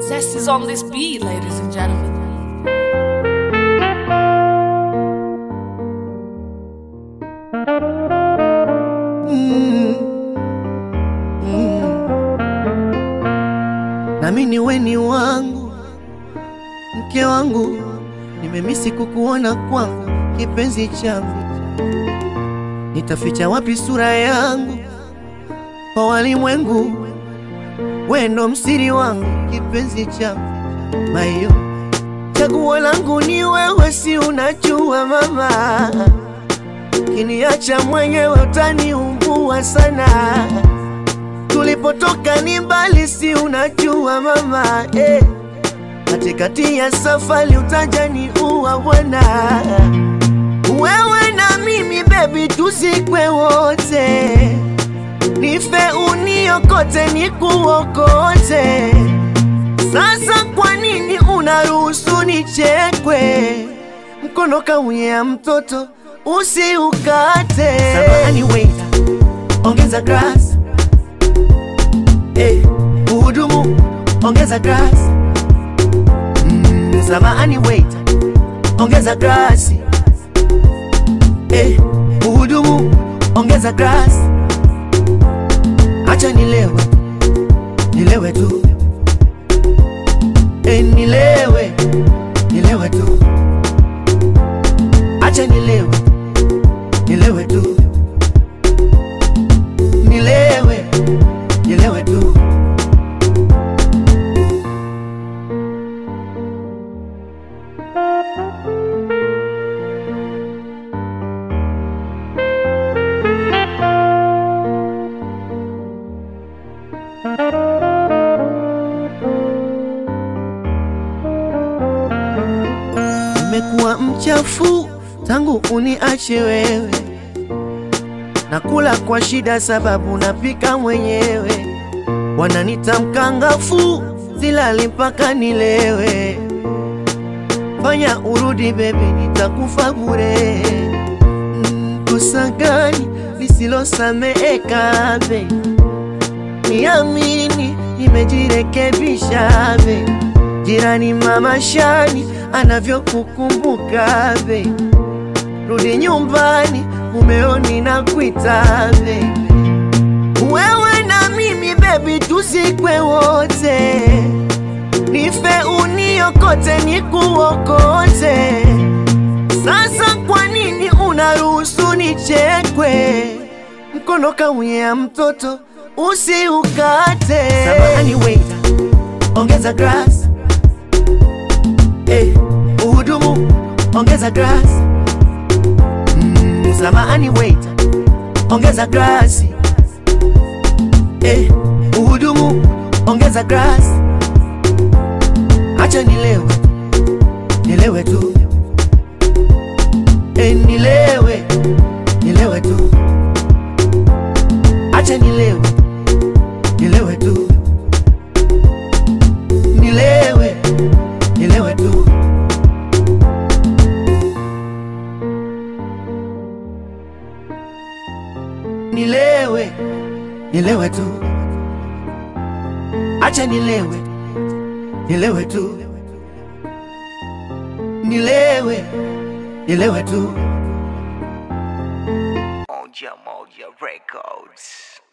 Zest is on this beat, ladies and gentlemen. nami ni weni wangu, mke wangu, nimemisi kukuona kwangu, kipenzi changu, nitaficha wapi sura yangu kwa walimwengu? Wendo msiri wangu, kipenzi changu, mayo chaguo langu ni wewe, si unajua mama, kiniacha mwenyewe utaniumbua sana tulipotoka ni mbali, si unajua mama eh. Katikati ya safari utajani uwa bwana, wewe na mimi bebi, tuzikwe wote, nife uniokote, nikuokote. Sasa kwa nini unaruhusu nichekwe? Mkono kaunyea mtoto usiukate. Samahani waiter, ongeza grass Eh, Muhudumu ongeza grass. Mm, samahani waiter, ongeza grass. Eh, Muhudumu ongeza grass. Acha nilewe, nilewe tu. Eh, nilewe, nilewe tu. Acha nilewe, nilewe tu. Nilewe, nilewe tu. Nimekuwa mchafu tangu uniache wewe, nakula kwa shida sababu napika mwenyewe, wananita mkangafu, silali mpaka nilewe. Fanya urudi bebi, nitakufa bure. Mm, Kosa gani lisilosameheka be? Niamini, nimejirekebisha be. Jirani mama Shani anavyokukumbuka be, rudi nyumbani, mumeoni na kuita be. Wewe na mimi bebi, tuzikwe wote, nife uniokote, nikuokote. Sasa kwa nini unaruhusu nichekwe? Mkono kaunyea mtoto usiukate. Samahani waiter, ongeza grass. Eh, Muhudumu ongeza grass. Mm, samahani waiter, ongeza grass. Eh, Muhudumu ongeza grass. Acha nilewe, nilewe tu. Eh, nilewe, nilewe tu. Acha nilewe, nilewe tu. Nilewe, nilewe tu. Nilewe, nilewe tu. Acha nilewe, nilewe tu. Nilewe, nilewe tu. Moja Moja Records.